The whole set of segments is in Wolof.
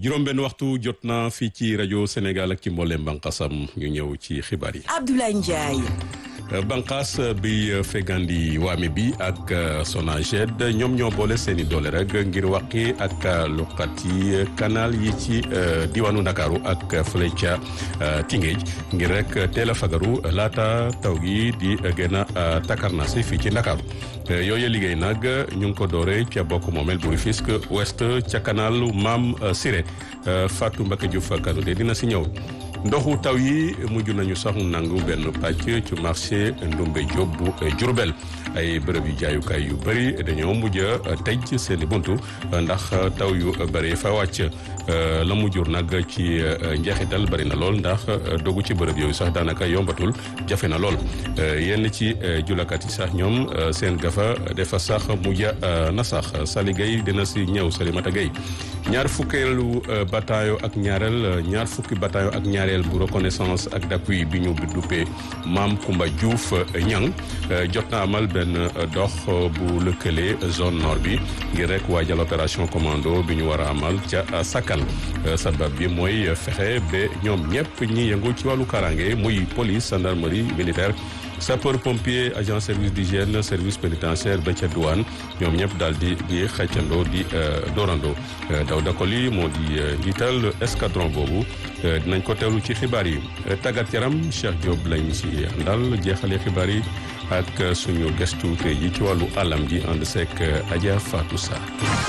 juróom-benn waxtu jot na fii ci rajo Sénégal ak ci mboolem bànqaasam ñu ñëw ci xibaar yi. Abdoulaye Ndiaye. banqaas bi fegandi waame bi ak Sonaged ñoom ñoo boole seeni doole rek ngir wàqi ak luqati canal yi ci diwaanu Ndakaaru ak fële ca Tingéej ngir rek teel a fagaru laata taw gi di gën a takarnasi fii ci Ndakaaru yooyu liggéey nag ñu ngi ko doore ca bokk moomeel bu Rufisque Ouest ca canal Maam Siré Fatou Mbacké Diouf Kanouté dina si ñëw ndoxu taw yi mujj nañu sax nangu benn pàcc ci marché Ndumbe Diop bu Diourbel ay bërëb yu jaayukaay yu bëri dañoo mujj a tëj seen i buntu ndax taw yu bëri fa wàcc la mu jur nag ci njeexital bëri na lool ndax dogu ci bërëb yooyu sax daanaka yombatul jafe na lool yenn ci julakat yi sax ñoom seen gafa defa sax mujj na sax Sali Gueye dina si ñëw Salimata Gueye ñaar fukkeelu bataillon ak ñaareel ñaar fukki bataillon ak ñaareel bu reconnaissance ak d'appui bi ñu duppee Maam Kumba Diouf Ñang jot na amal benn dox bu lëkkale zone nord bi ngir rek waajal opération commando bi ñu war a amal ca Sakal sabab bi mooy fexe ba ñoom ñëpp ñi yëngu ci wàllu karange muy police gendarmerie militaire sapeur pompier agent service d'hygiène service pénitentiaire ba ca douane ñoom ñëpp daal di di xëccandoo di doorandoo Dawda Koli moo di njiital escadron boobu dinañ ko teewlu ci xibaar yi tàggat yaram Cheikh Diop lañ ci àndal jeexalee xibaar yi ak suñu gestu tey ji ci wàllu alam ji ànd seek Adja Fatou Sarr.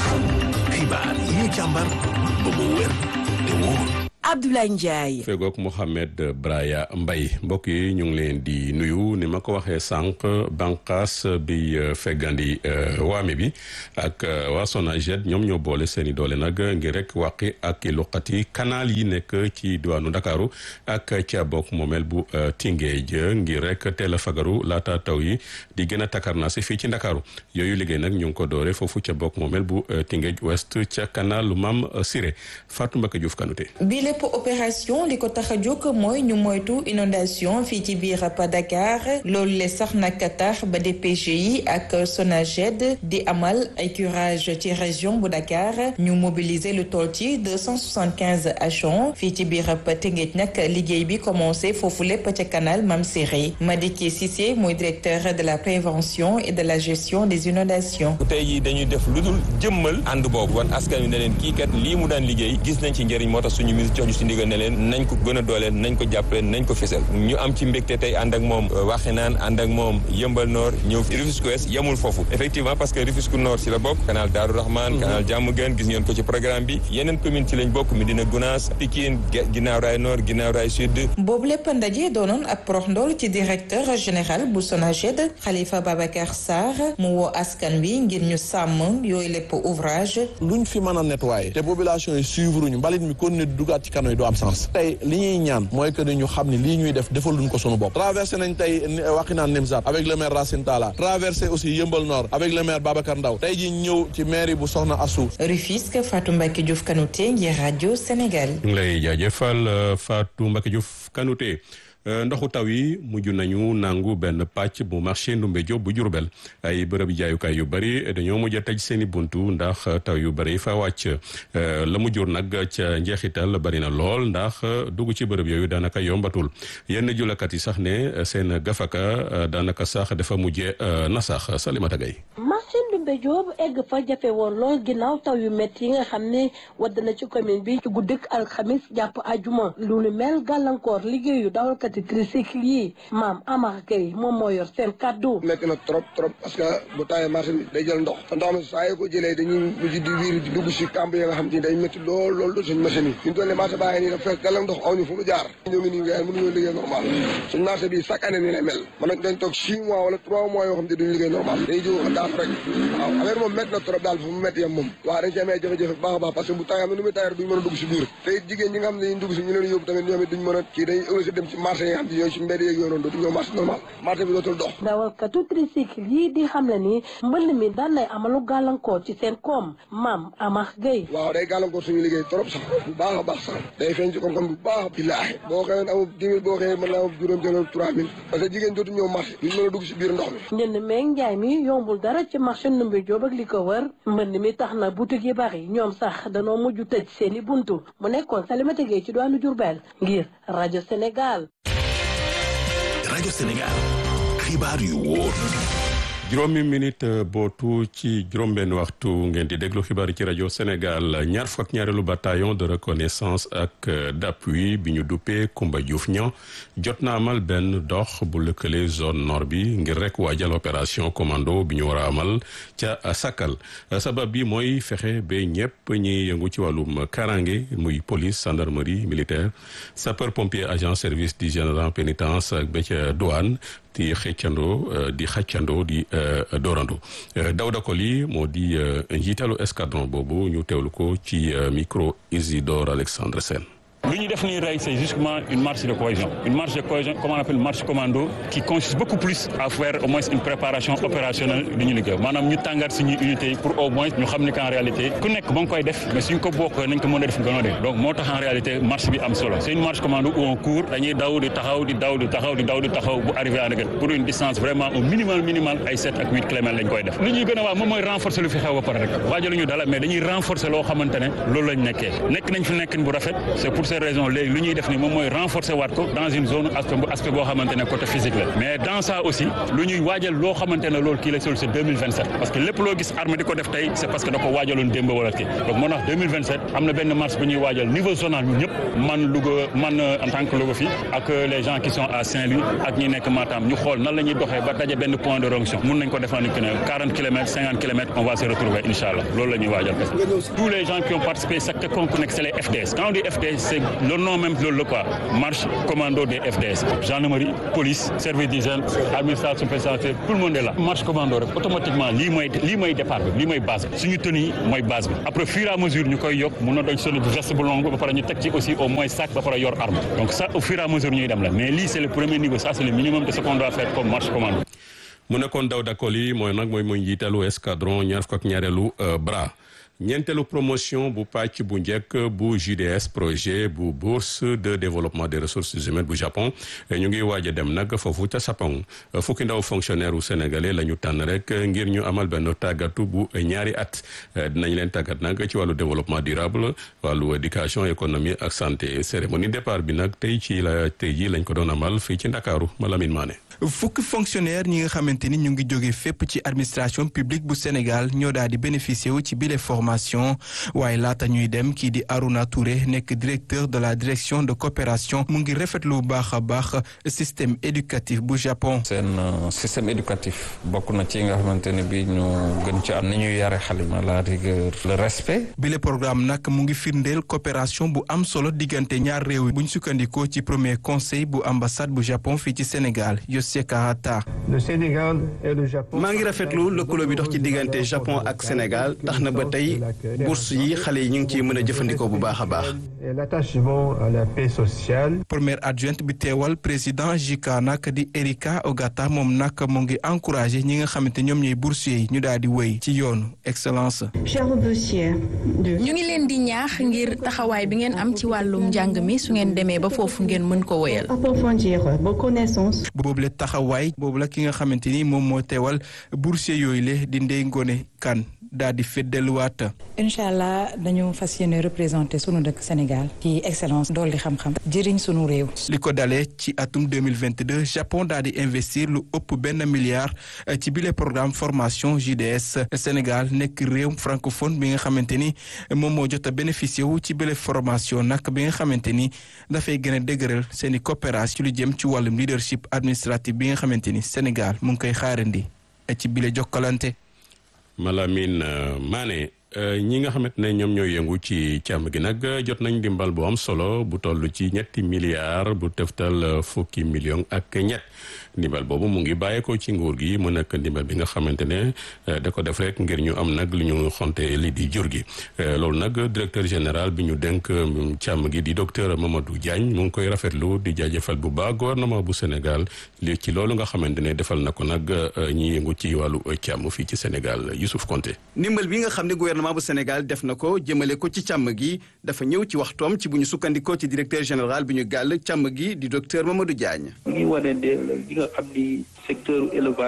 xibaar yi ñu càmbar ba mu wér te wóor. Abdoulaye Ndiaye. fegook Mohamed Braya Mbaye mbokk yi ñu ngi leen di nuyu ni ma ko waxee sànq banqaas bi feggandi waame bi ak waa Sonaged ñoom ñoo boole seen i doole nag ngir rek wàqi ak luqati canal yi nekk ci diwaanu Ndakaaru ak ca bokk moomeel bu Tingéej ngir rek teel a fagaru laata taw yi di gën a takarnaasi fii ci Ndakaaru yooyu liggéey nag ñu ngi ko doore foofu ca bokk moomeel bu Tingéej Ouest ca canal lu Maam Siré Fatou Mbacké Diouf Kanouté lépp opération li ko tax a jóg mooy ñu moytu inondation fii ci biir pa Dakar loolu le sax nag tax ba DPGI ak Sonaged di amal ay curage ci région bu Dakar ñu mobiliser lu toll ci deux cent soixante quinze agents fii ci biir pa Tëngéej nag liggéey bi commencé foofu lépp ca canal Mam Siré Madické Cissé mooy directeur de la prévention et de la gestion des inondations. tey jii dañuy def lu dul jëmmal ànd boobu wan askan wi ne leen kii kat lii mu daan liggéey gis nañ ci njëriñ moo tax suñu ministre jox ñu si ndigal ne leen nañ ko gën a dooleel nañ ko jàppale nañ ko fésal ñu am ci mbégte tey ànd ak moom Waxinaan ànd ak moom Yëmbal Nord ñëw Rufisque Ouest yemul foofu effectivement parce que Rufisque Nord si la bokk canal Daaru Rahman canal Diamaguène gis ngeen ko ci programme bi yeneen commune ci lañ bokk Médina Gounass Pikine Guinaw Rail Nord Guinaw Rail Sud boobu lépp ndaje doonoon ab prox ndool ci directeur général bu Sonaged Khalifa Babacar Sarr mu woo askan bi ngir ñu sàmm yooyu lépp ouvrage luñ fi mën a nettoyer te population yi suivre ñu mbalit mi kon ne dugaat ci kano yi du am sens tey li ñuy ñaan mooy que ni ñu xam ne lii ñuy def defaluñ ko sunu bopp traversé nañ tey Wakhinane Nimzatt avec le maire Racine Talla traversé aussi Yëmbal Nord avec le maire Babacar Ndaw tey ji ñëw ci mairie bu Soxna Assou Rufisque Fatou Mbacké Diouf Kanouté ngir rajo Sénégal ñu ngi lay jaajëfal Fatou Mbacké Diouf Kanouté ndoxu taw yi mujj nañu nangu benn pàcc bu marché Ndumbe Diop bu Jurbel ay bërëb jaayukaay yu bëri dañoo mujj a tëj seen i buntu ndax taw yu bëri fa wàcc la mu jur nag ca njeexital bëri na lool ndax dugg ci bërëb yooyu daanaka yombatul yenn julakat yi sax ne seen gafaka daanaka sax dafa mujjee na sax Salimata Gaye marché Ndumbe Diop egg fa jafe woon lool ginnaaw taw yu métti yi nga xam ne wadd na ci commune bi ci guddik alxamis jàpp ajuma lu lu mel gàllankoor liggéeyu dawalkat yi tricycle yi maam Amar Gueye moom moo yor seen kàddu métti na trop trop parce que bu tawee marché bi day jël ndox te ndox mi saa yoo ko jëlee dañuy mujj di wiiri di dugg si camp yi nga xam te day métti lool lool suñ machine yi ñu toll nii marché baa ngi nii dafa fekk dala ndox aw ñu fu mu jaar ñoo ngi nii nga mënuñoo liggéey normal suñ marché bi chaque année nii lay mel man nag dañ toog six mois wala trois mois yoo xam te duñu liggéey normal dañuy jóg daaf rek waaw affaire moom métti na trop daal fu mu métti yam moom waaw dañ ci amee jafe-jafe baax a baax parce que bu tawee am na nu muy tawee duñu mën a dugg si biir te it jigéen ñi nga xam ne dañuy dugg si ñu leen yóbbu tamit ñoom it duñ mën a kii dañuy obligé dem ci marché yi nga xam ne yooyu si mbedd yeeg yooyu noonu dootu ñëw marché normal marché bi dootul dox dawalkatu tricycle yi di xam le ni mbënn mi daan nay amalu gàllankoor ci seen koom maam Amar Gueye waaw day gàllankoor suñu liggéey trop sax bu baax a baax sax day feeñ ci koom-koom bu baax billaahi boo xëyoon amul dix mille boo xëyee mën naa am juróom jëloon trois mille parce que jigéen dootu ñëw marché duñ mën a dugg si biir ndox mi njënd meeg njaay mi yombul dara ci marché Ndumbe Diop ak li ko wër mbënd mi tax na boutique yi bari ñoom sax danoo mujj tëj seeni buntu mu nekkoon Salimata Gueye ci doonu Diourbel ngir rajo Sénégal. rajo Sénégal xibaar yu wóor. juróomi minute bootu ci juróom-benn waxtu ngeen di déglu xibaar yi ci rajo Sénégal ñaar fukk ak ñaareelu bataillon de reconnaissance ak d'appui bi ñu duppee Koumba Diouf ña jot na amal benn dox bu lëkkale zone nord bi ngir rek waajal opération commando bi ñu war a amal ca Sakal sabab bi mooy fexe ba ñëpp ñi yëngu ci wàllum karange muy police gendarmerie militaire sapeur pompier agent service d'hygiène pénitence ak ba ca douane di xëccandoo di xàccandoo di doorando Dawda Koli moo di njiitalu escadron boobu ñu teewlu ko ci micro Isidore Alexandre Sène lu ñu def nii rey c'est justement une marche de cohésion une marche de cohésion comme on appelle marche commando qui consiste beaucoup plus à faire au moins une préparation opérationnelle du ñu liggéey maanaam ñu tàngaat suñuy unité yi pour au moins ñu xam ni qu'en réalité ku nekk ba nga koy def mais suñ ko bokk nañ ko mën a def gënoo def donc moo tax en réalité marche bi am solo c'est une marche commando où on court dañuy daw di taxaw di daw di taxaw di daw di taxaw bu arrivé à Ndegene pour une distance vraiment au minimal minimal ay 7 ak 8 kilomètres lañ koy def lu ñuy gën a wax moom mooy renforcer lu fi xew ba pare rek waajaluñu dala mais dañuy renforcer loo xamante ne loolu lañ nekkee nekk nañ fi nekkin bu rafet c'est pour ces raisons léegi lu ñuy def ni moom mooy renforcer waat ko dans une zone aspect bu aspect boo xamante ne côté physique la mais dans ça aussi lu ñuy waajal loo xamante ne loolu kii la sol c'est 2027 parce que lépp loo gis armée di ko def tey c'est parce que da ko waajaloon démb wala kii donc moo tax 2027 am na benn marche bu ñuy waajal niveau zonal ñun ñëpp man Louga man en tant que Louga fii ak les gens qui sont à Saint-Louis ak ñi nekk Matam ñu xool nan la ñuy doxee ba daje benn point de jonction mun nañ ko defandi que ne 40 kilomètres 50 kilomètres on va se retrouver inchallah loolu la ñuy waajal parce que tous les gens qui ont participé secteur concours c'est les FDS quand on dit FDS c'est le nom même loolu la quoi marche commando des FDS gendarmerie police service d'hygiène administration pénitentiaire tout le monde est là marche commando rek automatiquement lii mooy lii mooy départ bi lii mooy base bi suñu tenue yi mooy base bi après fur et à mesure ñu koy yokk mun na doon sonni veste bu long ba pare ñu teg ci aussi au moins sac ba pare yor arme donc ça au fur et à mesure ñuy dem la mais lii c'est le premier niveau ça c'est le minimum de ce qu'on doit faire comme marche commando mu nekkoon Dawda Koli mooy nag mooy mooy njiitalu escadron ñaar fukk ak ñaareelu bras ñeenteelu promotion bu pàcc bu njëkk bu JDS projet bu bourse de développement des ressources humaines bu Japon ñu ngi waaj a dem nag foofu ca Sapong fukki ndaw fonctionnaire u sénégalais la ñu tànn rek ngir ñu amal benn tàggatu bu ñaari at dinañ leen tàggat nag ci wàllu développement durable wàllu éducation économie ak santé cérémonie départ bi nag tey ci la tey ji lañ ko doon amal fii ci Ndakaaru Malamine Mané fukki fonctionnaire ñi nga xamante ni ñu ngi jóge fépp ci administration publique bu Sénégal ñoo daal di bénéficier wu ci bile formation waaye laata ñuy dem kii di Aruna Touré nekk directeur de la direction de coopération mu ngi rafetlu bu baax a baax système éducatif bu Japon. seen système éducatif bokk na ci nga xamante ne bi ñu gën ci am ni ñuy yare xale ma la rigueur le respect. bile programme nag mu ngi firndeel coopération bu am solo diggante ñaar réew yi bu ñu sukkandikoo ci premier conseil bu ambassade bu Japon fii ci Sénégal Yossé Kahata. maa ngi rafetlu lëkkaloo bi dox ci diggante Japon ak Sénégal tax na ba tey bourse yi xale yi ñu ngi ciy mën a jëfandikoo bu baax a baax. première adjointe bi teewal président JICA nag di Erika Ogata moom nag mu ngi encouragé ñi nga xamante ñoom ñooy boursiers yi ñu daal di wéy ci yoonu excellence. ñu ngi leen di ñaax ngir taxawaay bi ngeen am ci wàllum njàng mi su ngeen demee ba foofu ngeen mën ko wéyal. boobu la taxawaay boobu la ki nga xamante ni moom moo teewal boursier yooyu le di Ndeye Ngone Kane daal di feddeluwaat. incha allah dañu fas yéene représenté sunu dëkk Sénégal ci excellence dolli xam-xam jëriñ sunu réew. li ko dalee ci atum 2022 Japon daal di investir lu ëpp benn milliard ci bile programme formation JDS Sénégal nekk réew francophone bi nga xamante ni moom moo jot a bénéficié wu ci bile formation nag bi nga xamante ni dafay gën a dëgëral seen i coopération ci lu jëm ci wàllum leadership administratif bi nga xamante ni Sénégal mu ngi koy xaarandi ci bile jokkalante. Malamine Mané ñi nga xamante ne ñoom ñooy yëngu ci càmm gi nag jot nañ dimbal bu am solo bu toll ci ñetti milliards bu teftal fukki millions ak ñett ndimbal boobu mu ngi bàyyeekoo ci nguur gi mu nekk ndimbal bi nga xamante ne da ko def rek ngir ñu am nag lu ñu xonte li di jur gi loolu nag directeur général bi ñu dénk càmm gi di docteur Mamadou Diagne mu ngi koy rafetlu di jaajëfal bu baax gouvernement bu Sénégal li ci loolu nga xamante ne defal na ko nag ñi yëngu ci wàllu càmm fii ci Sénégal Youssouf Konté ndimbal bi nga xam ne gouvernement bu Sénégal def na ko jëmale ko ci càmm gi dafa ñëw ci waxtoom ci bu ñu sukkandikoo ci directeur général bi ñu gàll càmm gi di docteur Mamadou Diagne li nga xam ni secteur élevage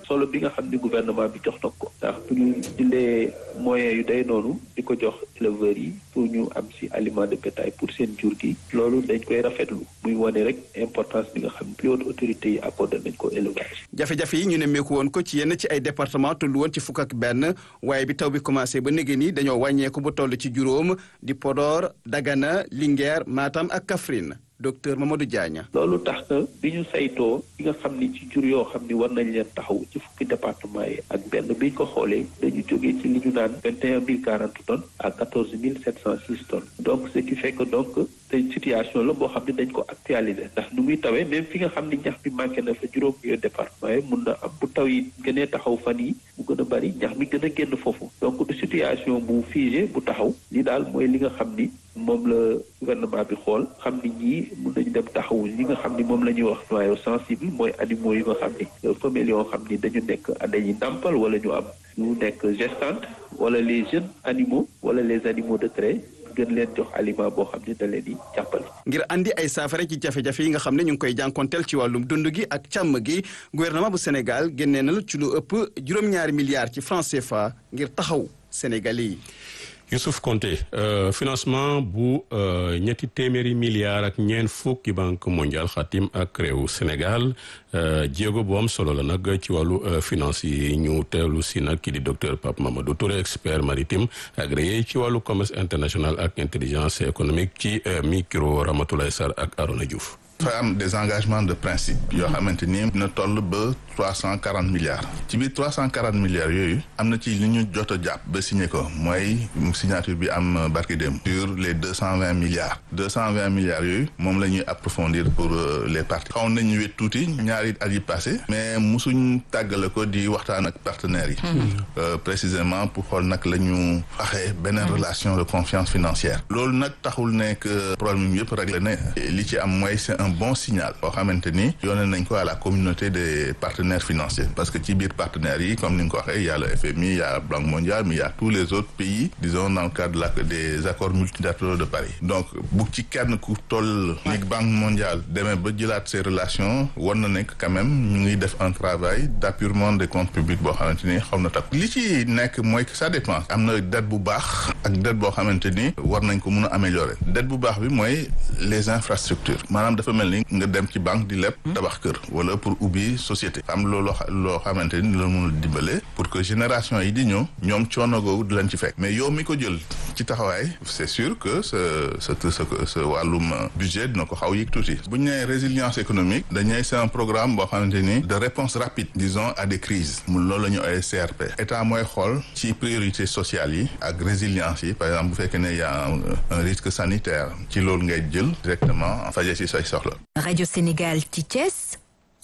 solo bi nga xam ni gouvernement bi jox na ko ndax bu ñu jëlee moyens yu day noonu di ko jox éleveurs yi pour ñu am si aliment de bétail pour seen jur gi loolu dañ koy rafetlu muy wane rek importance bi nga xam plus haute autorité yi accordé nañ ko élevage. jafe-jafe yi ñu ne meeku woon ko ci yenn ci ay département tollu woon ci fukk ak benn waaye bi taw bi commencé ba négé ni dañoo wàññeeku bu toll ci juróom di Podor Dagana Linguère Matam ak Kaffrine docteur Mamadou Diagne. loolu tax na bi ñu saytoo bi nga xam ni ci jur yoo xam ni war nañ leen taxaw ci fukki département yi ak benn bi ñu ko xoolee dañu jógee ci li ñu naan vingt et un mille quarante tonnes à quatorze mille sept cent six tonnes donc ce qui fait que donc tey situation la boo xam ne dañ ko actualiser ndax nu muy tawee même fi nga xam ni ñax bi manqué na fa juróom yooyu département yi mun na am bu taw yi gënee taxaw fan yi mu gën a bari ñax mi gën a génn foofu donc du situation bu figé bu taxaw li daal mooy li nga xam ni moom la gouvernement bi xool xam ni ñii mun nañu dem taxawu li nga xam ni moom la ñuy wax noyau sensible mooy animaux yi nga xam ni femelles yoo xam ni dañu nekk dañuy nàmpal wala ñu am ñu nekk gestante wala les jeunes animaux wala les animaux de trait gën leen jox aliment boo xam ne da leen di jàppale. ngir andi ay saafara ci jafe-jafe yi nga xam ne ñu ngi koy jànkonteel ci wàllum dund gi ak càmm gi gouvernement bu Sénégal génnee na ci lu ëpp juróom-ñaari milliards ci francs CFA ngir taxaw Sénégalais yi. Youssouf Konté euh, financement bu euh, ñetti téeméeri milliards ak ñeent fukki banque mondiale xatim ak réew Sénégal euh, jéego bu am solo la nag ci wàllu finance yi ñu teewlu si nag kii di docteur Pape Mamadou Touré expert maritime agréé ci wàllu commerce international ak intelligence économique ci micro Ramatoulaye Sarr ak Arona Diouf. dafa am des engagements de principe yoo xamante ni dina toll ba trois cent quarante milliards ci biir trois cent quarante milliards yooyu am na ci li ñu jot a jàpp ba signé ko mooy signature bi am barki dem sur les deux cent vingt milliards deux cent vingt milliards yooyu moom la ñuy approfondir pour les parties xaw nañu wet tuuti ñaari at yi passé mais musuñ tàggale ko di waxtaan ak partenaires yi précisément pour xool nag la ñu waxee beneen relation de confiance financière loolu nag taxul nekk problème yëpp réglé ne li ci am mooy c'est un bon signal boo xamante ni yónnee nañ ko à la communauté des partenaires financiers parce que ci biir partenaires yi comme ni nga ko waxee y a le FMI il y a la Banque mondiale mais il y a tous les autres pays disons dans le cadre de la des accords multilatéraux de Paris donc bu ci kenn ku toll ni Banque mondiale demee ba jëlaat ces relations war na nekk quand même ñu ngi def un travail d'appurement des comptes publics boo xamante ni xaw na takk li ci nekk mooy que ça dépend am na dette bu baax ak dette boo xamante ni war nañ ko mun a améliorer dette bu baax bi mooy les infrastructures maanaam dafa mel ni nga dem ci banque di leb tabax kër wala pour ubbi société am loolu loo xamante ni la mun a dimbale pour que génération yi di ñëw ñoom coono googu di leen ci fekk mais yow mi ko jël ci taxawaay c'est sûr que sa sa sa sa wàllum budget dina ko xaw yëg tuuti bu ñu nee résilience économique dañuy c'est un programme boo xamante ni de réponse rapide disons à des crises mu loolu la ñu ay CRP état mooy xool ci priorité sociale yi ak résilience yi par exemple bu fekkee ne y a un risque sanitaire ci loolu ngay jël directement faje ci say soxla Radio Sénégal ci Thiès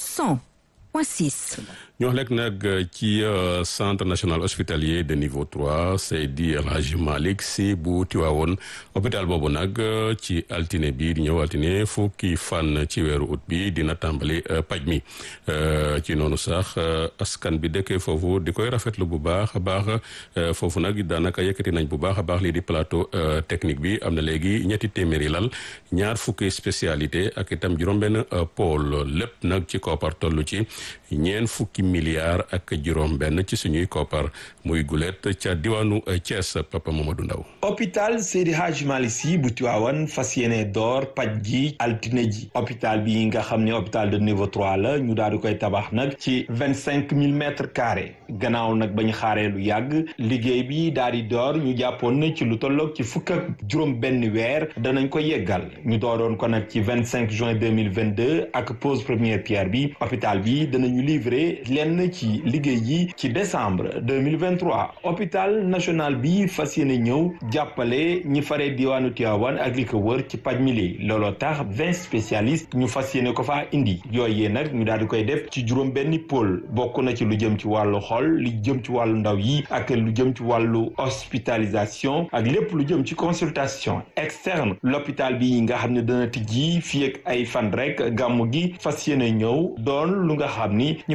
100.6. ñu wax lekk nag ci centre national hospitalier de niveau trois Seydi El Hadji Malick Sy bu Tiwaawoon hôpital boobu nag ci altine bi di ñëw altine fukki fan ci weeru ut bi dina tàmbali paj mi ci noonu sax askan bi dëkkee foofu di koy rafetlu bu baax a baax foofu nag daanaka yëkkati nañ bu baax a baax lii di plateau technique bi am na léegi ñetti téeméeri lal ñaar fukki spécialité ak itam juróom-benn pôle lépp nag ci koppar toll ci ñeen fukki milliards ak juróom benn ci suñuy koppar muy gulet ca diwaanu Thiès Papa Mamadou Ndaw hôpital Seydi Hadji Malick Sy bu Tiwaawan fas yéene door paj gi altine ji hôpital bi nga xam ne hôpital de niveau trois la ñu daal di koy tabax nag ci vingt cinq mille mètres carrés gannaaw nag ba ñu xaaree lu yàgg liggéey bi daal di door ñu jàppoon na ci lu tolloog ci fukk ak juróom benn weer danañ ko yeggal ñu dooroon ko nag ci vingt cinq juin deux mille vingt deux ak pose première pierre bi hôpital bi danañu livrer lenn ci liggéey yi ci décembre deux mille vingt trois hôpital national bi fas yéene ñëw jàppale ñi faree diwaanu Tivaouane ak li ko wër ci paj mi li looloo tax vingt spécialistes ñu fas yéene ko faa indi yooyee nag ñu daal di koy def ci juróom benni pôle bokk na ci lu jëm ci wàllu xol li jëm ci wàllu ndaw yi ak lu jëm ci wàllu hospitalisation ak lépp lu jëm ci consultation externe l'hôpital bi nga xam ne dana tijji fii ak ay fan rek gàmmu gi fas yéene ñëw doon lu nga xam ni ñu faree Tivaouane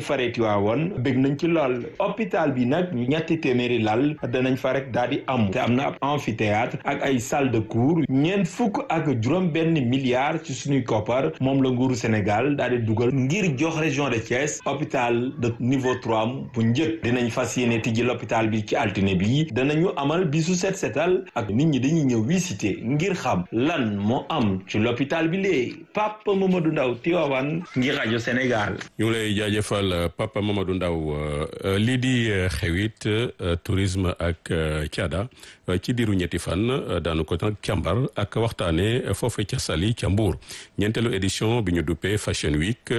Tivaouane bég nañ ci lool hôpital bi nag ñetti téeméeri lal danañ fa rek daal di am te am na ab amphithéâtre ak ay salle de cours ñeent fukk ak juróom benn milliard ci suñuy koppar moom la nguuru Sénégal daal di dugal ngir jox région de Thiès hôpital de niveau trois bu njëkk dinañ fas yéene tijji l'hôpital bi ci altine bi danañu amal bisu set setal ak nit ñi dañuy ñëw visiter ngir xam lan moo am ci l'hôpital bi lee Papa Mamadou Ndaw Tivaouane ngir rajo Sénégal. ñu ngi lay jaajëfal Papa Mamadou Ndaw lii di xewit tourisme ak caada ci diiru ñetti fan daanu ko nag càmbar ak waxtaane foofe ca Saly ca Mbour ñeenteelu édition bi ñu duppee Fashion Week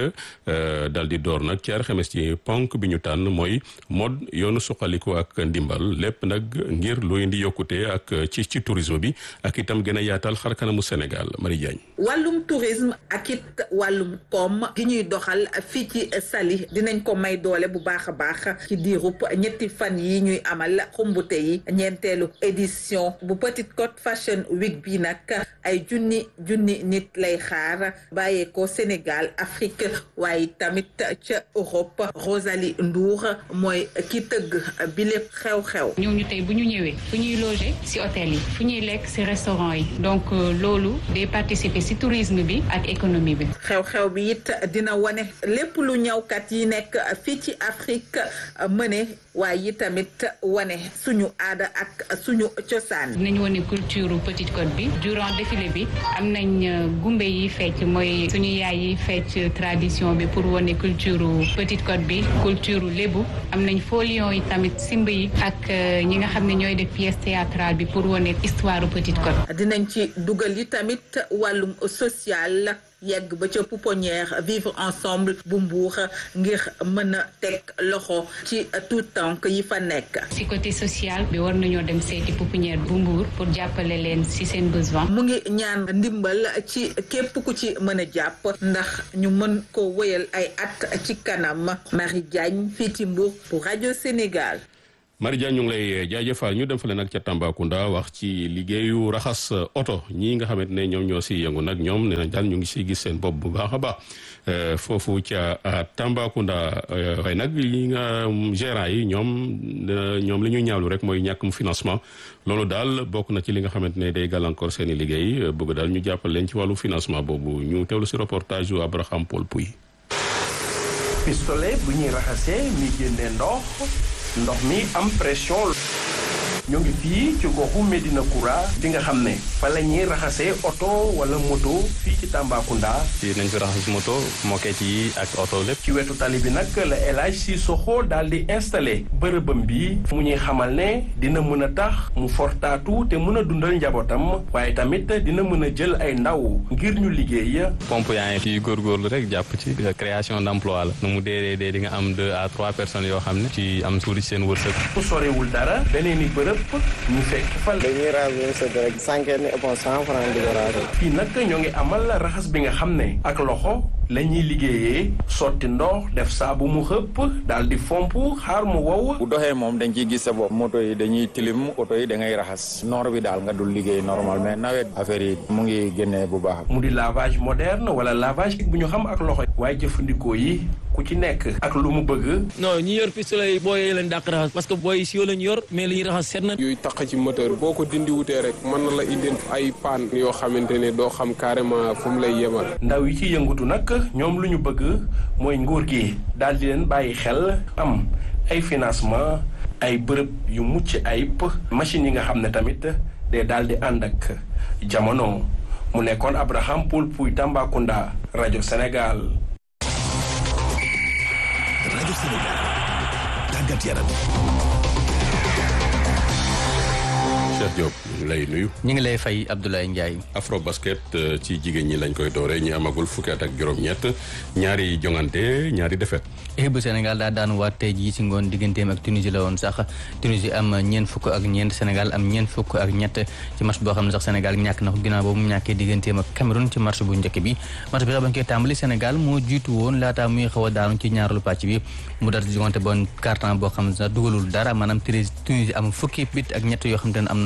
dal di door nag ci alxames ci ponk bi ñu tànn mooy mode yoonu suqaliku ak ndimbal lépp nag ngir lu indi yokkute ak ci ci tourisme bi ak itam gën a yaatal xar kanamu Sénégal Marie Diagne wàllum tourisme ak it wàllum koom gi ñuy doxal fii ci Saly dinañ ko may doole bu baax a baax ci diirub ñetti fan yi ñuy amal xumbute yi ñeenteelu édition bu Petite Côte Fashion Week bi nag ay junni junni nit lay xaar bàyyeekoo Sénégal Afrique waaye tamit ca Europe Rosalie Ndour mooy ki tëgg bi lépp xew-xew ñooñu tey bu ñu ñëwee fu ñuy loger ci hôtel yi fu ñuy lekk ci restaurant yi donc loolu day participer ci tourisme bi ak économie bi xew-xew bi it dina wane lépp lu ñawkat yi nekk fii ci Afrique mëne waaye yi tamit wane suñu aada ak suñu cosaan dinañ wane culture Petite Côte bi durant défilé bi am nañ gumbe yi fecc mooy suñu yaay yi fecc tradition bi pour wane culture Petite Côte bi culture lébu am nañ folion yi tamit simb yi ak ñi nga xam ne ñooy def pièce théâtrale bi pour wane histoire Petite Côte dinañ ci dugal yi tamit wàllum social yegg ba ca pouponnière vivre ensemble bu mbuur ngir mën a teg loxo ci tout tànk yi fa nekk ci côté social bi war nañoo dem seeti pouponnière bu mbuur pour jàppale leen ci seen besoin mu ngi ñaan ndimbal ci képp ku ci mën a jàpp ndax ñu mën ko wéyal ay at ci kanam Marie Diagne fii ci Mbour pour rajo Sénégal Marie Diagne ñu ngi lay jaajëfal ñu dem fale nag ca Tambacounda wax ci liggéeyu raxas oto ñii nga xamante ne ñoom ñoo si yëngu nag ñoom nee nañ daal ñu ngi si gis seen bopp bu baax a baax foofu ca Tambacounda waaye nag yi nga gérant yi ñoom ñoom li ñuy ñaawlu rek mooy ñàkkum financement loolu daal bokk na ci li nga xamante ne day gàllankoor seen i liggéey bëgg daal ñu jàppal leen ci wàllu financement boobu ñu teewlu si reportage yu Abraham Paul Pouy. pistolet bu ñuy raxasee mi génnee ndox. ndox mi am pression ñu ngi fii ci goxu Medina Koura bi nga xam ne fa la ñuy raxasee oto wala moto fii ci Tambacounda. fii nañ fi raxas moto moket yi ak oto lépp. ci wetu tali bi nag la El Hadj Sissoko daal di installé bërëbam bi mu ñuy xamal ne dina mën a tax mu fortaatu te mën a dundal njabootam waaye tamit dina mën a jël ay ndaw ngir ñu liggéey. pompe yaa ngi fii góorgóorlu rek jàpp ci création d' emploi la nu mu dee dee di nga am deux à trois personnes yoo xam ne ci am tuuti seen wërsëg. mu sorewul dara beneen i bërëb ñu fekk fa. dañuy ranger sa rek cinquante éponge cent franc di ko ranger. fii nag ñoo ngi amal raxas bi nga xam ne ak loxo la ñuy liggéeyee sotti ndox def saabu mu xëpp daal di fomp xaar mu wow. bu doxee moom dañ ciy gis sa bopp moto yi dañuy tilim oto yi da ngay raxas noor bi daal nga dul liggéey normal mais nawet affaire yi mu ngi génnee bu baax. mu di lavage moderne wala lavage bu ñu xam ak loxo waaye jëfandikoo yi ku ci nekk ak lu mu bëgg. non ñi yor pistolet yi booy yi leen dàq raxas parce que booy si yoo lañ yor mais li ñuy raxas set na. yooyu taq ci moteur boo ko dindi wutee rek mën na la indil ay paan yoo xamante ne doo xam carrément fu mu lay yemal. ndaw yi ci yëngatu nag ñoom lu ñu bëgg mooy nguur gi daal di leen bàyyi xel am ay financement ay bërëb yu mucc ayib machines yi nga xam ne tamit day daal di ànd ak jamono mu nekkoon Abraham Poul Pouy Tambacounda rajo Sénégal. rajo Sénégal tàggat yaram. Cheikh Diop ñu ngi lay nuyu. ñu ngi lay fay Abdoulaye Ndiaye. afro basket ci jigéen ñi lañ koy dooree ñi amagul fukki at ak juróom-ñett ñaari jongante ñaari defet équipe bu Sénégal daa daan waat tey jii ci ngoon digganteem ak Tunisie la woon sax Tunisie am ñeent fukk ak ñeent Sénégal am ñeent fukk ak ñett ci match boo xam ne sax Sénégal ñàkk na ko ginnaaw boobu mu ñàkkee digganteem ak Cameroun ci match bu njëkk bi match bi sax bañ koy tàmbali Sénégal moo jiitu woon laata muy xaw a daanu ci ñaareelu pàcc bi mu daal di jongante bon carton boo xam ne sax dugalul dara maanaam Tunisie am fukki bit ak ñett yoo xam te ne am na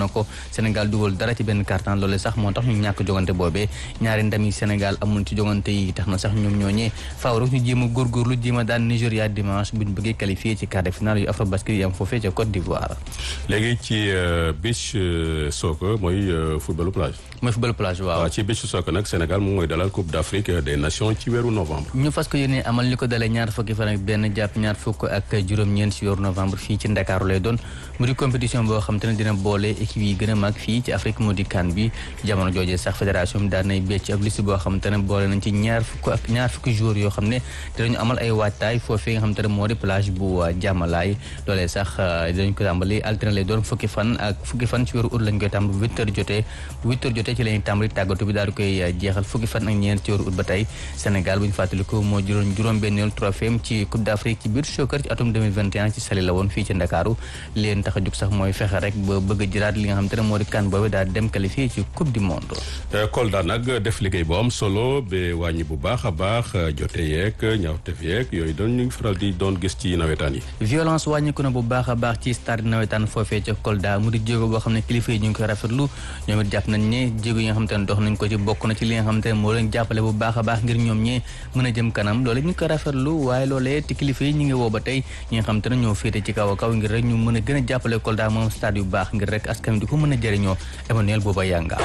na ko Sénégal dugal dara ci benn carton loolu sax moo tax ñu ñàkk jogante boobee ñaari ndam yi Sénégal amoon ci jogante yi tax na sax ñoom ñooñee faaw rek ñu jéem a góorgóorlu jéem a daan Nigéria dimanche buñ bëggee qualifié ci quart de finale yu Afrobasket yi am foofee ca Côte d'Ivoire. léegi ci beach soccer mooy footballu plage. mooy footballu plage waaw. waaw ci beach soccer nag Sénégal moom mooy dalal Coupe d'Afrique des Nations ci weeru novembre. ñu fas ko yéene amal li ko dalee ñaar fukki fan ak benn jàpp ñaar fukk ak juróom-ñeent ci weeru novembre fii ci Ndakaaru lay doon mu di compétition boo xam te ne dina boole équipe yi gën a mag fii ci Afrique mu di CAN bi jamono joojee sax fédération bi daan nay becc ab liste boo xam te ne boole nañ ci ñaar fukk ak ñaar fukki joueurs yoo xam ne dinañu amal ay waajtaay foofee nga xam te ne moo di plage bu jàmmalaay loolee sax dinañ ko tàmbali alterné lay doon fukki fan ak fukki fan ci weeru ut lañ koy tàmbali bu huit heures jotee bu huit heures jotee ci lañuy tàmbali tàggatu bi daal di koy jeexal fukki fan ak ñeent ci weeru ut ba tey Sénégal bu ñu fàttaliku moo juróom juróom-benneelu trophée ci Coupe d'Afrique ci biir soccer ci atum 2021 ci Saly la woon fii ci Ndakaaru leen tax a jug sax mooy fexe rek ba bëgg a jëlaat li nga xam te ne moo di kan boobu daal dem qualifié ci Coupe du Monde. Kolda nag def liggéey bu am solo ba wàññi bu baax a baax jote yeeg ñaawteef yeeg yooyu doon ñu faral di doon gis ci nawetaan yi. violence wàññiku na bu baax a baax ci stade nawetaan foofee ca Kolda mu di jéego boo xam ne kilifa yi ñu ngi koy rafetlu ñoom it jàpp nañ ne jéego yi nga xam te ne dox nañ ko ci bokk na ci li nga xam te ne moo leen jàppale bu baax a baax ngir ñoom ñee mën a jëm kanam loolu ñu ngi koy rafetlu waaye loolee te kilifa yi ñu ngi woo ba tey ñi nga xam te ne ñoo féete ci kaw a kaw ngir rek ñu mën a gën a jàppale Kolda moom stade yu baax ngir rek askan wi di ko mën a jëriñoo Emmanuel Bouba Yanga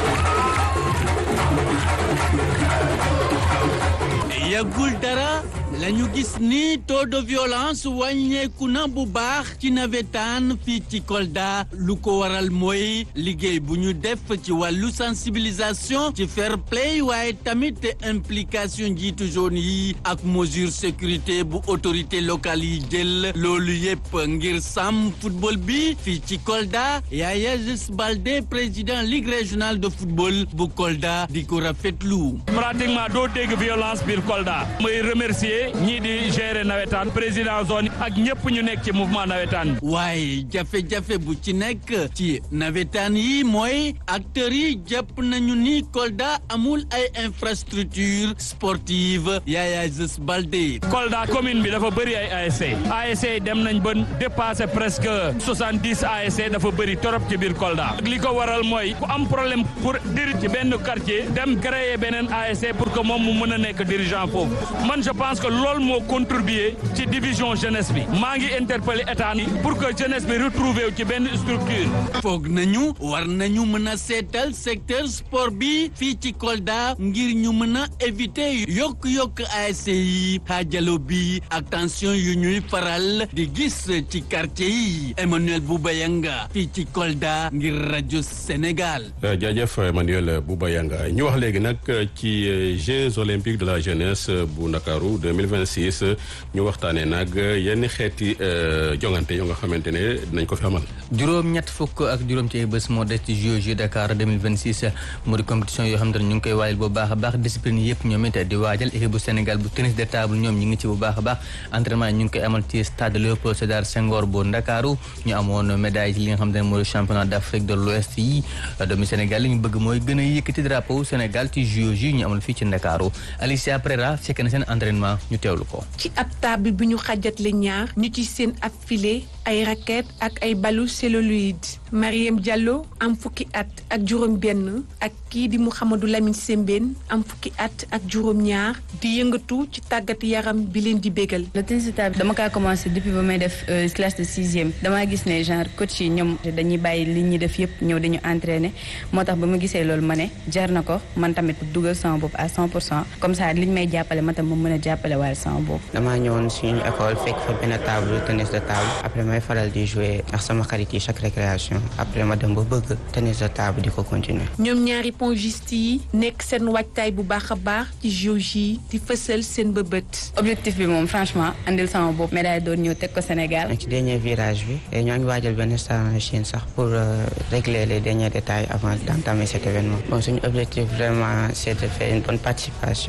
yàggul dara lañu gis ni taux de violence wàññeeku na bu baax ci nawetaan fii ci Kolda lu ko waral mooy liggéey bu ñu def ci wàllu sensibilisation ci fair play waaye tamit implication njiitu zone yi ak mesure sécurité bu autorité locale yi jël loolu yépp ngir sàmm football bi fii ci Kolda Yaya Jus Baldé président ligue régionale de football bu Kolda di ko rafetlu. pratiquement doo dégg violence biir Kolda may remercier ñii di gérer nawetaan président zone ak ñëpp ñu nekk ci mouvement nawetaan waaye jafe-jafe bu ci nekk ci nawetaan yi mooy acteurs yi jàpp nañu ni Kolda amul ay infrastructure sportive Yaya Jus Baldé Kolda commune bi dafa bëri ay ASC ASC dem nañ ba dépassé presque soixante-dix ASC dafa bëri torop ci biir Kolda li ko waral mooy ku am problème pour diri ci benn quartier dem créer beneen ASC pour que moom mu mën a nekk dirigeant foofu man je pense que loolu moo contribuer ci division jeunesse bi maa ngi interpeller état ni pour que jeunesse bi retrouver wu ci benn structure foog nañu war nañu mën a seetal secteur sport bi fii ci Kolda ngir ñu mën a éviter yokk-yokk ASC yi xaajalo bi ak tension yu ñuy faral di gis ci quartier yi Emmanuel Boubayanga fii ci Kolda ngir rajo Sénégal jaajëf Emmanuel Boubayanga ñu wax léegi nag ci Jeux olympiques de la jeunesse bu Ndakaaru 2026 ñu waxtaanee nag yenn xeeti jongante yoo nga xamante ne dinañ ko fi amal. juróom ñett fukk ak juróom ci ay bés moo des ci Jeux Dakar 2026 mu di compétition yoo xam te ne ñu ngi koy waajal bu baax a baax discipline yëpp ñoom it di waajal équipe bu Sénégal bu tennis de table ñoom ñu ngi ci bu baax a baax entraînement yi ñu ngi koy amal ci stade Léopold Sédar Senghor bu Ndakaaru ñu amoon médaille ci li nga xam te ne mooy championnat d'Afrique de l'Ouest yi doomi Sénégal li ñu bëgg mooy gën a yëkkati drapeau Sénégal ci Jeux yi ñu amal fii ci Ndakaaru Alicia Prera fekk na seen entraînement ñu teewlu ko. ci ab table bi ñu xajatle ñaar ñu ci seen ab filet ay raquette ak ay balu celluloïde Mariam Diallo am fukki at ak juróom benn ak kii di Mouhamadou Lamine Sembène am fukki at ak juróom ñaar di yëngatu ci tàggat yaram bi leen di bégal. le tennis de table dama kaa commencé depuis ba may def classe de sixième damaa gis ne genre coach yi ñoom dañuy bàyyi li ñuy def yëpp ñëw dañu entraîner moo tax ba ma gisee loolu ma ne jar na ko man tamit dugal sama bopp à 100 pour cent comme ça liñ may jàppale ma tam ma mën a jàppale waaye sama bopp. damaa ñëwoon suñu école fekk fa benn table tennis de table après may faral di jouer ak sama xarit yi chaque récréation après ma dem ba bëgg tennis de table di ko continuer. ñoom ñaari pongiste yi nekk seen waajtaay bu baax a baax ci JOJ yi di fësal seen bëbët. objectif bi moom franchement andil sama bopp médaille doon ñëw teg ko Sénégal. ci dernier virage bi ñoo ngi waajal benn star machine sax pour régler les derniers détails avant d'entamer cet événement bon suñu objectif vraiment c'est de faire une bonne participation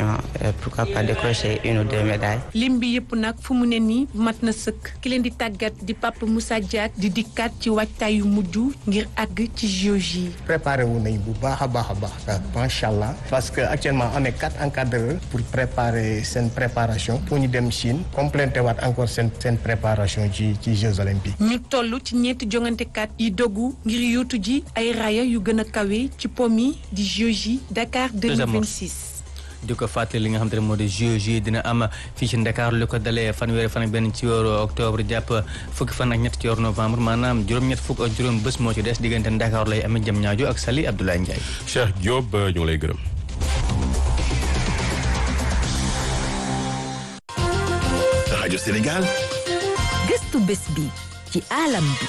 pourquoi pas décrocher une ou deux médailles. lim bi yëpp nag fu mu ne nii mat na sëkk ki leen di tàggat di Papa Moussa Diak di dikkaat ci waajtaay yu mujj ngir àgg ci JOJ yi. préparé wu nañ bu baax a baax a baax macha allah parce que actuellement on est quatre encadreurs pour préparer seen préparation pour ñu dem Chine complété waat encore seen seen préparation ci ci Jeux olympiques. ñu toll ci ñeenti jongantekat yi dogu ngir yóotu ji ay raaya yu gën a kawe ci pom yi di JOJ Dakar 2026. di ko fàttali li nga xam te ne moo di JOJ dina am fii ci Dakar lu ko dalee fanweeri fan ak benn ci weeru octobre jàpp fukki fan ak ñett ci weeru novembre maanaam juróom-ñett fukk ak juróom bés moo ci des diggante Dakar lay amee jëm ñaajo ak Sali Abdoulaye Ndiaye. Cheikh Diop ñu ngi lay gërëm. rajo Sénégal. gëstu bés bi ci alam bi.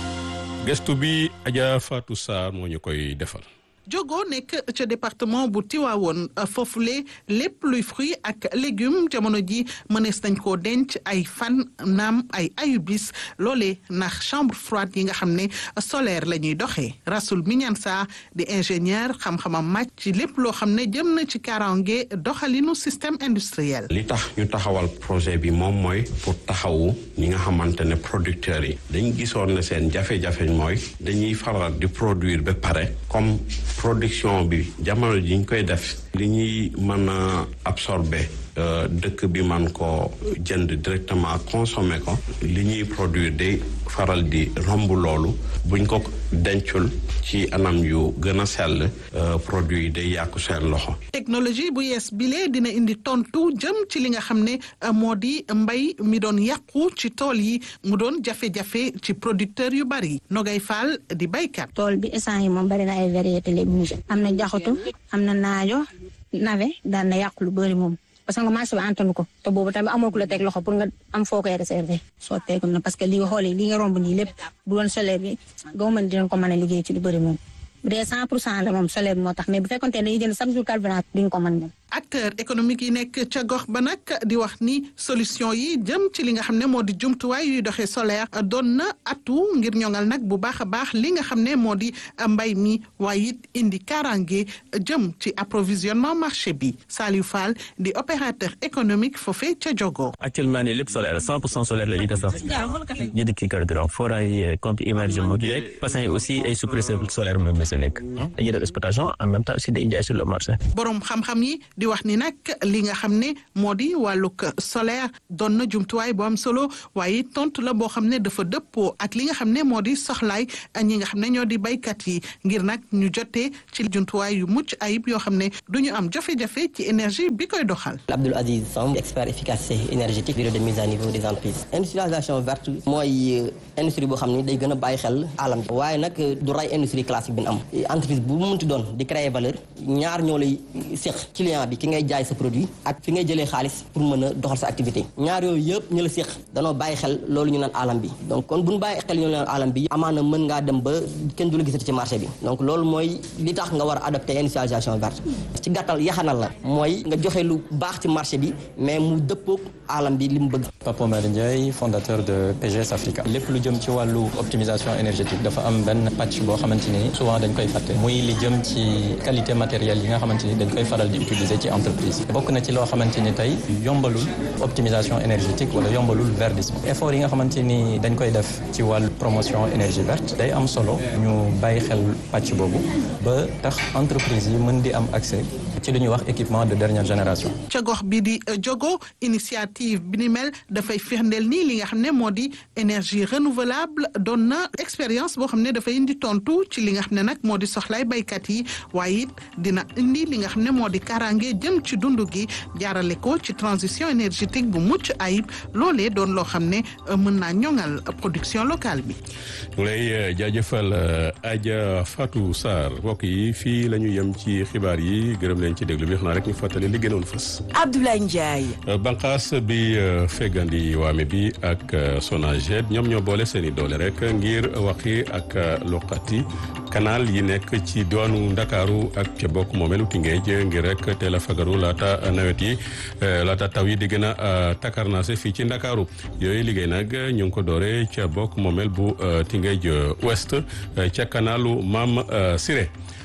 gëstu bi Adja Fatou Sarr moo ñu koy defal. Jogo nekk ca département bu Tivaouane foofule lépp luy fruit ak légumes jamono ji mënees nañ koo denc ay fan naam ay ayubis loolee ndax chambre froide yi nga xam ne solaire la ñuy doxee Rasoul Mignansa di ingénieur xam-xamam màcc ci lépp loo xam ne jëm na ci kaaraange doxalinu système industriel. li tax ñu taxawal projet bi moom mooy pour taxawu ñi nga xamante ne producteurs yi dañ gisoon ne seen jafe-jafe mooy dañuy faral di produire ba pare comme. production bi jamono ji ñu koy def li ñuy mën a absorber dëkk bi man ko jënd directement consommer ko li ñuy produire day faral di romb loolu buñ ko dencul ci anam yu gën a sell produit yi day yàqu seen loxo technologie bu yees bile dina indi tontu jëm ci li nga xam ne moo di mbay mi doon yàqu ci tool yi mu doon jafe-jafe ci producteur yu bari Nogay Fall di baykat tool bi instant yi moom bari na ay variété légumes am na jaxatu am na naajo nawe daan na yàqu lu bëri moom parce que nga marché bi antanu ko te boobu tamit amoo ku la teg loxo pour nga am foo koy réserver soo teegum na parce que li nga xoolee li nga romb nii lépp bu doon solaire bi gaw mën dinañ ko mën a liggéey ci lu bëri moom bu dee cent pour cent la moom solaire bi moo tax mais bu fekkoon te dañuy jënd chaque jour carburant duñ ko mën moom acteur économique yi nekk ca gox ba nag di wax ni solution yi jëm ci li nga xam ne moo di jumtuwaay yuy doxee solaire doon na atu ngir ñoŋal nag bu baax a baax li nga xam ne moo di mbay mi waaye it indi kaaraange jëm ci approvisionnement marché bi Saliou Fall di opérateur économique foofee ca Jogo. actuellement nii lépp solaire 100 pour cent solaire la ñuy defar jënd kii carburant forage compte immersion bi rek patient yi aussi ay suppresseur solaire moom la si nekk dañuy def exploitation en même temps aussi day jaay sur le marché. borom xam-xam yi di wax ni nag li nga xam ne moo di wàllug solaire doon na jumtuwaay bu am solo waaye tontu la boo xam ne dafa dëppoo ak li nga xam ne moo di soxlaay ñi nga xam ne ñoo di baykat yi ngir nag ñu jotee ci jumtuwaay yu mucc ayib yoo xam ne du ñu am jafe-jafe ci énergie bi koy doxal. Abdoul Aziz Samb expert efficacité énergétique bureau de mise à niveau des entreprises industrialisation verte mooy industrie boo xam ne day gën a bàyyi xel alam bi waaye nag du ray industrie classique bi ñu am entreprise bu mu munti doon di créer valeur ñaar ñoo lay seq client bi ki ngay jaay sa produit ak fi ngay jëlee xaalis pour mën a doxal sa activité ñaar yooyu yëpp ñu la séq danoo bàyyi xel loolu ñu naan alam bi donc kon bu ñu bàyyi xel ñu naan alam bi amaana mën ngaa dem ba kenn du la gisati ci marché bi donc loolu mooy li tax nga war a adopté industrialisation verte ci gàttal yaxanal la mooy nga joxe lu baax ci marché bi mais mu dëppoog alam bi li mu bëgg Papa Oumar Ndiaye fondateur de PGS Africa lépp lu jëm ci wàllu optimisation énergétique dafa am benn pàcc boo xamante ni souvent dañ koy fàtte muy li jëm ci qualité matérielle yi nga xamante ni dañ koy faral di utiliser ci entreprise bokk na ci loo xamante ni tey yombalul optimisation énergétique wala yombalul verdissement effort yi nga xamante ni dañ koy def ci wàllu promotion énergie verte day am solo ñu bàyyi xel pàcc boobu ba tax entreprise yi mën di am accès ci li ñuy wax équipement de dernière génération. ca gox bi di Jogo initiative bi ni mel dafay firndeel nii li nga xam ne moo di énergie renouvelable doon na expérience boo xam ne dafay indi tontu ci li nga xam ne nag moo di soxlaay baykat yi waaye it dina indi li nga xam ne moo di kaaraange jëm ci dund gi jaarale ko ci transition énergétique bu mucc ayib loolee doon loo xam ne mën naa ñoŋal production locale bi. mu lay jaajëfal Adja Fatou Sarr mbokk yi fii la ñu yem ci xibaar yi gërëm leen ci déglu bi xanaa rek ñu fàttali li gënoon fës. Abdoulaye Ndiaye. banqaas bi feggandi waame bi ak Sonaged ñoom ñoo boole seen i doole rek ngir waxi ak loqati canal yi nekk ci doonu Ndakaaru ak ca bokk moomeelu Tëngéej ngir rek teel a fagaru laata nawet yi laata taw yi di gën a takarnaase fii ci Ndakaaru yooyu liggéey nag ñu ngi ko doore ca bokk moomeel bu Tëngéej Ouest ca kanalu Maam Siré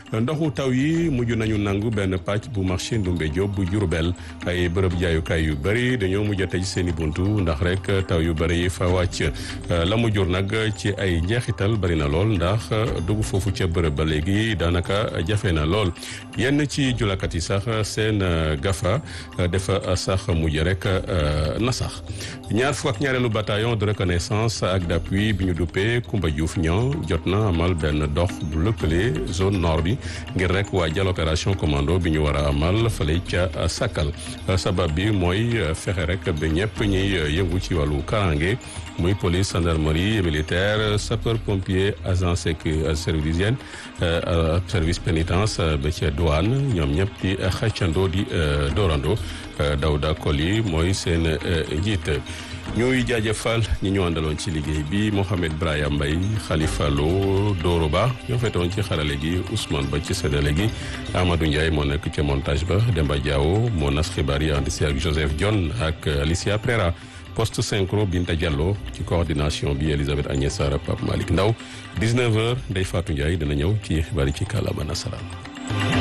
ndoxu taw yi mujj nañu nangu benn pàcc bu marché Ndumbe Diop bu Diourbel ay bërëb jaayukaay yu bëri dañoo mujj a tëj seen i buntu ndax rek taw yu bëri yi fa wàcc la mu jur nag ci ay njeexital bëri na lool ndax dugg foofu ca bërëb ba léegi daanaka jafe na lool yenn ci julakat yi sax seen gafa dafa sax mujj rek na sax ñaar fukk ak ñaareelu bataillon de reconnaissance ak d'appui bi ñu duppee Koumba Diouf ñoo jot na amal benn dox bu lëkkale zone nord bi ngir rek waajal opération commando bi ñu war a amal fële ca Sakal sabab bi mooy fexe rek ba ñëpp ñuy yëngu ci wàllu karange muy police gendarmerie militaire sapeur pompier agent service d'hygiène service pénitence ba ca douane ñoom ñëpp di xëccandoo di doorandoo Dawda Koli mooy seen njiit ñuy jaajëfal ñi ñu àndaloon ci liggéey bi Mohamed Brahima Mbaye Khalifa Lo Doro Ba ñoo fetoon ci xarale gi Ousmane Ba ci séddale gi Amadou Ndiaye moo nekk ca montage ba Demba Diawo moo nas xibaar yi ànd si ak Joseph Dione ak Alicia Prera poste synchro Binta Diallo ci coordination bi Elisabeth Agnès Sarr Pape Malick Ndaw 19h Ndeye Fatou Ndiaye dina ñëw ci xibaar yi ci kàllaama nasaraan